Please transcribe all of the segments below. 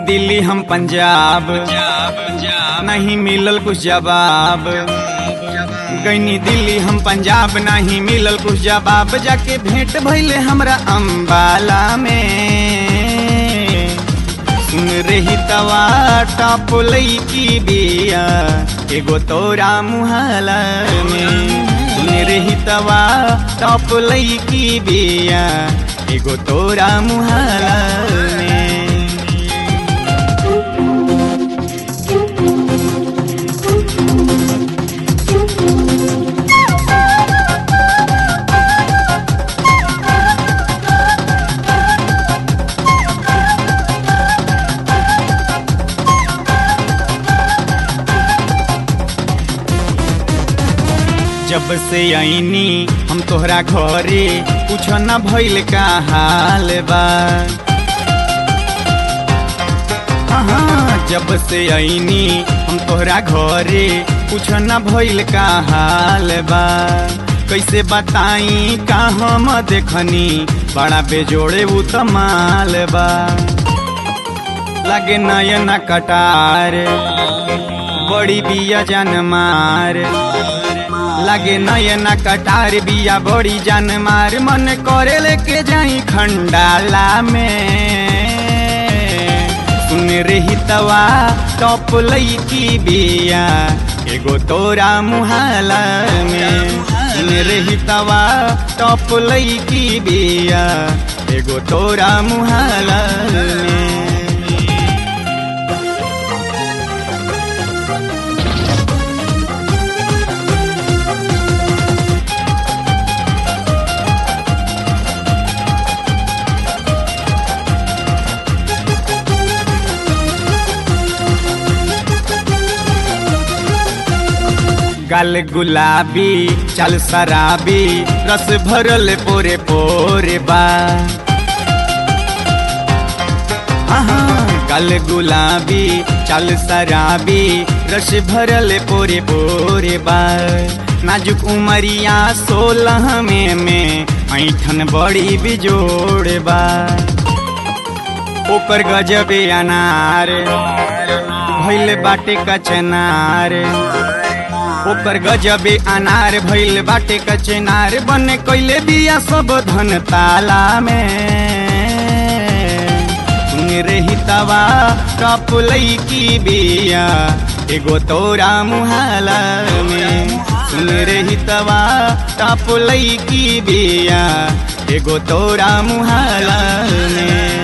दिल्ली हम पंजाब नहीं मिलल कुछ जवाब गईनी दिल्ली हम पंजाब नहीं मिलल कुछ जवाब जाके भेंट भइले हमरा अम्बाला में सुन रही तवा टॉप लईकी बिया एगो तोरा मुहाला में सुन रही तवा टॉप लईकी बिया एगो तोरा मुहाला में जब से आईनी हम तोहरा घरे कुछ न भइल का हाल बा हाँ, जब से आईनी हम तोहरा घरे कुछ न भइल का हाल बा कैसे बताई का हम देखनी बड़ा बेजोड़े उ तमाल बा लगे नयन कटार बड़ी बिया जन मार लगे नयना कटार बिया बड़ी जान मार मन करे लेके जाई खंडाला में सुन रही तवा टॉप लईकी बिया एगो तोरा मुहाला में सुन रही तवा टॉप लईकी बिया एगो तोरा मुहाला में गल गुलाबी चल शराबी रस भरल पोरे पोरे बा हाँ, गल गुलाबी चल शराबी रस भरल पोरे पोरे बा नाजुक उमरिया सोलह में में ऐठन बड़ी बिजोड़ बा ओकर गजबे अनार भैल बाटे कचनार ओकर गजबे अनार भइल बाटे कचनार बने कैले बिया सब धन ताला में सुन रही तवा टप लईकी बिया एगो तोरा मुहाला में सुन रही तवा टप लईकी बिया एगो तोरा मुहाला में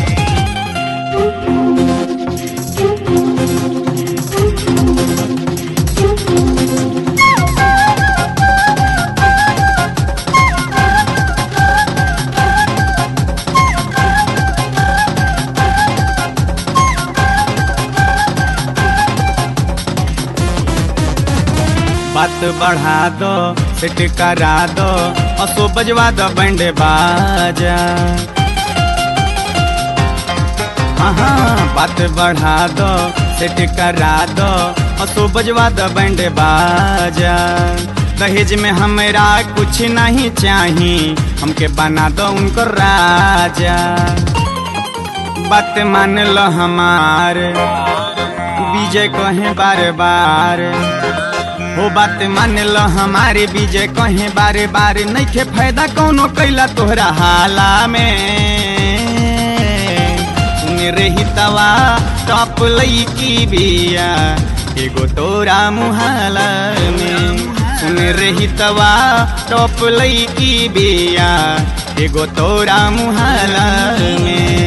बात बढ़ा दो सेट करा दो असो बजवा दो बैंड बाजा हाँ हाँ बात बढ़ा दो सेट करा दो असो बजवा दो बैंड बाजा दहेज में हमरा कुछ नहीं चाही हमके बना दो उनको राजा बात मान लो हमार विजय कहे बार बार हो बात मान लो हमारे विजय कहे बारे बारे नइखे फायदा कौनो कैला तोहरा हाला में सुन रही तवा टॉप लईकी बिया एगो तोरा मुहाला में सुन रही तवा टॉप लईकी बिया एगो तोरा मुहाला में